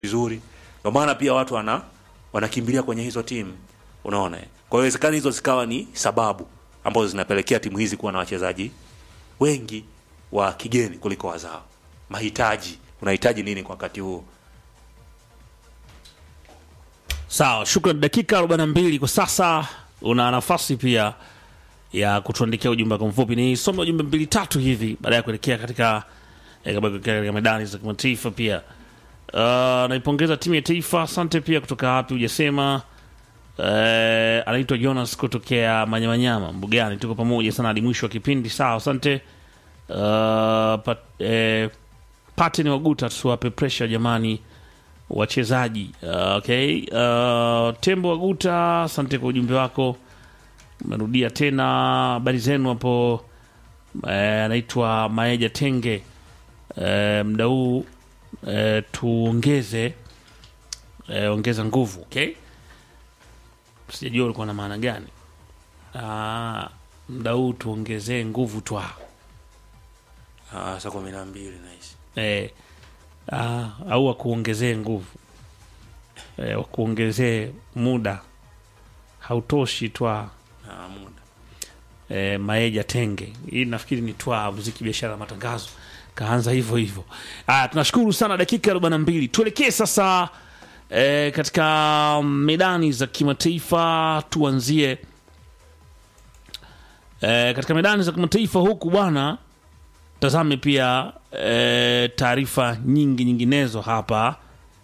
vizuri, ndio maana pia watu wana wanakimbilia kwenye hizo timu, unaona. eh. Kwa hiyo inawezekana hizo zikawa ni sababu ambazo zinapelekea timu hizi kuwa na wachezaji wengi wa kigeni kuliko wazao. Mahitaji, unahitaji nini kwa wakati huo? Sawa, shukran. Dakika 42 kwa sasa, una nafasi pia ya kutuandikia ujumbe wako mfupi. Ni some ujumbe mbili tatu hivi baada ya kuelekea katika eh, kabla ya kuelekea katika medani za kimataifa pia. Uh, naipongeza timu ya taifa. Asante pia kutoka wapi hujasema. Uh, anaitwa Jonas kutokea Manyamanyama Mbugani. Tuko pamoja sana hadi mwisho wa kipindi. Sawa, asante. Uh, pat, eh, Pateni Waguta, tusiwape pressure jamani wachezaji. Uh, okay. Uh, Tembo Waguta, asante kwa ujumbe wako. Umerudia tena habari zenu hapo. Eh, anaitwa Maeja Tenge. Eh, mda huu eh, tuongeze eh, ongeza nguvu. Okay, sijajua ulikuwa na maana gani. Ah, mda huu tuongezee nguvu twa Ah, saa kumi na mbili nahisi. eh, ah, au wakuongezee nguvu eh, wakuongezee muda hautoshi twa Ah, muda. eh, Maeja Tenge. Hii nafikiri ni twa muziki, biashara, matangazo, kaanza hivyo hivyo. Aya, tunashukuru sana. Dakika 42 tuelekee sasa eh, katika medani za kimataifa. Tuanzie eh, katika medani za kimataifa huku bwana, tazame pia eh, taarifa nyingi nyinginezo hapa.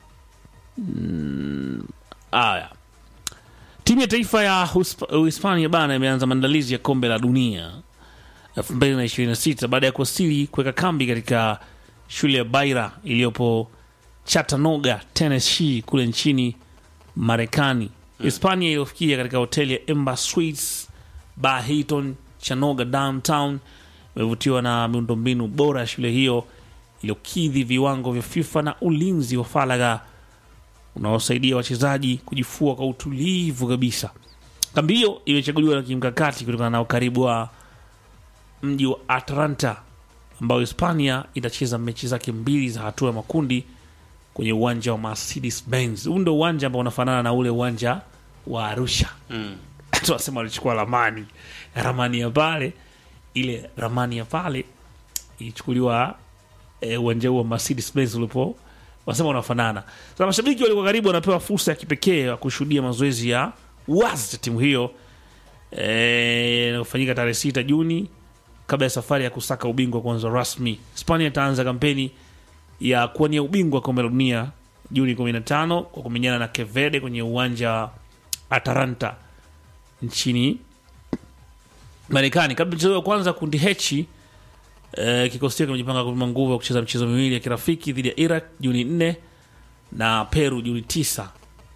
Mm, aya Timu ya taifa ya Usp- Uhispania bana imeanza maandalizi ya kombe la dunia 2026 baada ya kuwasili kuweka kambi katika shule ya Baira iliyopo Chattanooga, Tennessee kule nchini Marekani. Hispania iliyofikia katika hoteli ya Embassy Suites Bar Hilton Chattanooga downtown imevutiwa na miundombinu bora ya shule hiyo iliyokidhi viwango vya FIFA na ulinzi wa faragha unaosaidia wachezaji kujifua kwa utulivu kabisa. Kambi hiyo imechaguliwa na kimkakati kutokana na ukaribu wa mji wa Atlanta ambao Hispania itacheza mechi zake mbili za hatua ya makundi kwenye uwanja wa Mercedes Benz. Huu ndo uwanja ambao unafanana na ule uwanja wa Arusha. Mm. Tunasema walichukua ramani ramani ya pale, ile ramani ya pale ilichukuliwa eh, uwanja huu wa Mercedes Benz ulipo wanasema unafanana. Sasa mashabiki walikuwa karibu wanapewa fursa ya kipekee ya kushuhudia mazoezi ya wazi ya timu hiyo eh, inayofanyika tarehe sita Juni kabla ya safari ya kusaka ubingwa kuanza rasmi. Hispania itaanza kampeni ya kuwania ubingwa wa kombe la dunia Juni 15 kwa kumenyana na Cape Verde kwenye uwanja wa Atalanta nchini Marekani. Kabla mchezo wa kwanza kundi H eh, kikosi chake kimejipanga kupima nguvu ya kucheza michezo miwili ya kirafiki dhidi ya Iraq Juni 4 na Peru Juni 9.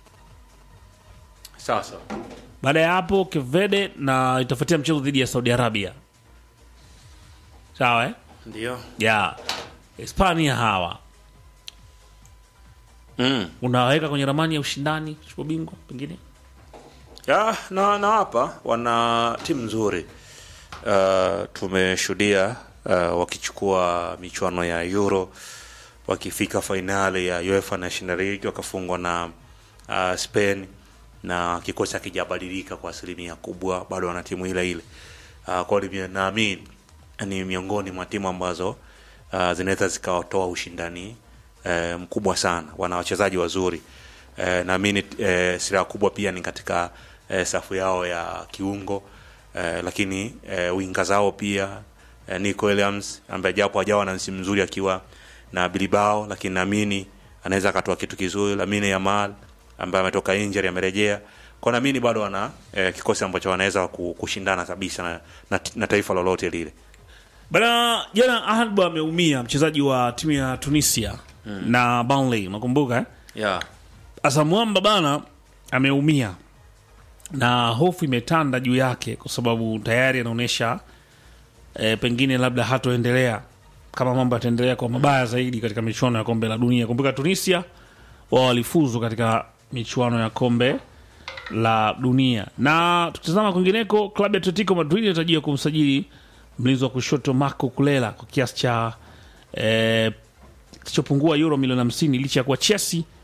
Sawa sawa. Baada ya hapo Cape Verde na itafuatia mchezo dhidi ya Saudi Arabia. Sawa eh? Ndio. Ya Hispania hawa Mm. unaweka kwenye ramani ya ushindani kuchukua bingwa pengine. Ya, na, na hapa wana timu nzuri uh, tumeshuhudia uh, wakichukua michuano ya Euro wakifika fainali ya UEFA National League wakafungwa na uh, Spain na kikosi hakijabadilika kwa asilimia kubwa, bado wana timu ile ile. Uh, kwa hiyo naamini ni miongoni mwa timu ambazo uh, zinaweza zikawatoa ushindani uh, mkubwa sana. Wana wachezaji wazuri uh, naamini uh, silaha kubwa pia ni katika uh, safu yao ya kiungo uh, lakini uh, winga zao pia uh, Nico Williams ambaye japo hajawa na msimu mzuri akiwa na Bilbao, lakini naamini anaweza akatoa kitu kizuri. Lamine Yamal ambaye ametoka injury amerejea, kwa naamini bado wana eh, kikosi ambacho wanaweza ku- kushindana kabisa na, na, na taifa lolote lile. Bana, jana Alba ameumia mchezaji wa timu ya Tunisia na Burnley, unakumbuka eh? Yeah. Asa Mwamba bana ameumia na hofu imetanda juu yake kwa sababu tayari anaonyesha e, pengine labda hatoendelea kama mambo yataendelea kwa mabaya zaidi katika michuano ya kombe la dunia. Kumbuka Tunisia wao walifuzu katika michuano ya kombe la dunia. Na tukitazama kwingineko, klabu ya Atletico Madrid inatarajiwa kumsajili mlinzi wa kushoto Marco Kulela kwa kiasi cha eh, kisichopungua euro milioni 50 licha ya kuwa Chelsea